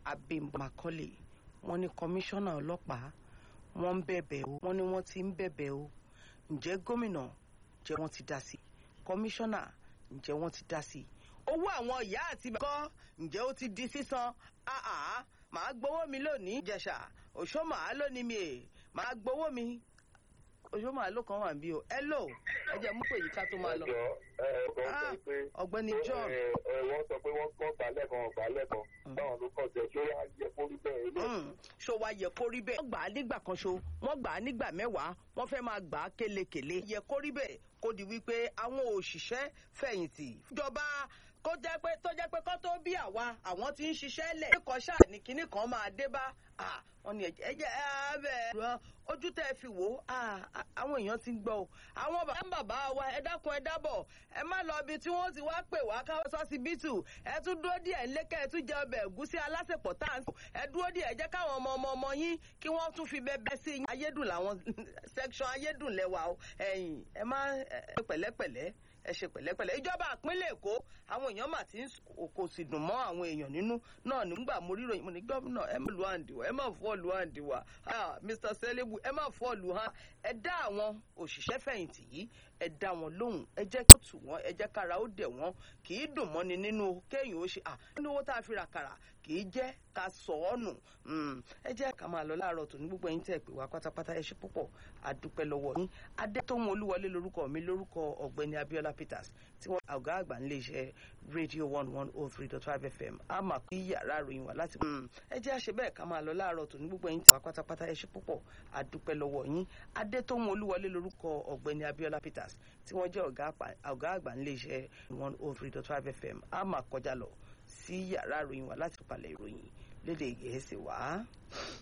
Abímbọ́ Macaulay wọ́n ní kọmíṣánná ọlọ́pàá wọ́n ń bẹ̀bẹ̀ o wọ́n ní wọ́n ti ń bẹ̀bẹ̀ o ǹjẹ́ gómìnà ǹjẹ́ wọ́n ti dá sí i kọmíṣánná ǹjẹ́ wọ́n ti dá sí i owó àwọn ìyá àti bàbá ǹjẹ́ ó ti di sísan àá màá gbowó mi lónìí ìjẹ̀ṣà òṣó màá lónìí mi è màá gbowó mi òṣó màá ló kan wà bí o ẹ lò ẹ jẹ́ mú pé yìí ká tó máa lọ. ẹjọ ẹ ọkọ Ah, sọ pé ọ̀gbẹ́ni John ẹ ẹ wọ́n sọ pé wọ́n kọ́ gbà lẹ́kan gbà lẹ́kan báwọn ló kọ́ jẹ ṣé wàá yẹ kó rí bẹ́ẹ̀ ilé Mm, ṣó wa yẹ kó rí bẹ́ẹ̀. wọ́n gbà á nígbà kan ṣo wọ́n gbà á nígbà mẹ́wàá wọ́n fẹ́ máa gbà á kélekèle. yẹ kó rí bẹ́ẹ̀ kó di wípé àwọn òṣìṣẹ́ fẹ̀yìntì. ìjọba kó jẹ́ pé tó jẹ́ pé kó tó bí àwa àwọn tí ń ṣiṣẹ́ lẹ̀. ẹ̀kọ́ ṣáà ní kinní kan máa dé bá Ah, wọ́n ní ẹ̀jẹ̀ ẹ̀jẹ̀ abẹ́ rọ ojú tẹ́ ẹ fi wò ó Ah, ah, àwọn èèyàn ti ń gbọ́ o. àwọn bàbá ń bàbá wa ẹ dákun ẹ dábọ̀ ẹ má lọ ibi tí wọ́n ti wá pè wá káwọ́ sọ́sibítù ẹ tún dúró díẹ̀ ńlẹ́kẹ́ ẹ tún jẹ ọbẹ̀ ẹ̀gúsí alásèpọ̀ tá à ń sọ ẹ dúró díẹ̀ ẹ jẹ́ káwọn ọmọ ọmọ ọmọ yín kí wọ́n tún fi bẹ́ẹ̀ sí yín ayédùn làwọn section ayédùn lẹ́wà o ẹ̀yìn ẹ má ẹ ṣe pẹ̀lẹ́pẹ̀lẹ́ ẹ ṣe pẹ̀lẹ́pẹ̀lẹ́ ìjọba ìpínlẹ̀ èkó àwọn èèyàn mà ti ń sùn kò sì dùn mọ́ àwọn èèyàn nínú náà nígbà mo rí ìròyìn mo ní gómìnà ẹ má lu àǹdí wa ẹ má fọ́ lu àǹdí wa Ah, Mr. Selebu ẹ má fọ́ lu hàn ẹ dá àwọn òṣìṣẹ́ fẹ̀yìntì yìí ẹ dá wọn lóhùn ẹ jẹ́ kí ó tù wọ́n ẹ jẹ́ kára ó dẹ̀ wọ́n kì í dùn mọ́ni nínú kéèyàn ó ṣe à nínú owó tá a fi ra kàrà kì í jẹ́ ká sọ ọ́ nù Mm, ẹ jẹ́ ká máa lọ láàárọ̀ tòní gbogbo ẹ̀yin tẹ́ ẹ pè wá pátápátá ẹ ṣe púpọ̀ àdúpẹ́ lọ́wọ́ yín adétòhun olúwọlé lórúkọ mi lórúkọ ọ̀gbẹ́ni abiola peters tí wọ́n ọ̀gá àgbà ń lè ṣe rédíò one one oh three dot five fm a máa kí yàrá ìròyìn wá láti. Mm, ẹ jẹ́ àṣẹ bẹ́ẹ̀ ká máa lọ láàárọ̀ tòní gbogbo ẹ̀yin tẹ́ wá pátápátá ẹ ṣe púpọ̀ àdúpẹ́ lọ́wọ́ yín adétòhun olúwọlé lórúkọ ọ̀gbẹ́ni abiola peters tí wọ́n jẹ́ ọ̀gá àpà- ọ̀gá àgbà ń lè ṣe one oh three dot five fm a máa kọjá lọ sí yàrá ìròyìn wá láti palẹ̀ ìròyìn lédè gẹ̀ẹ́sì wá.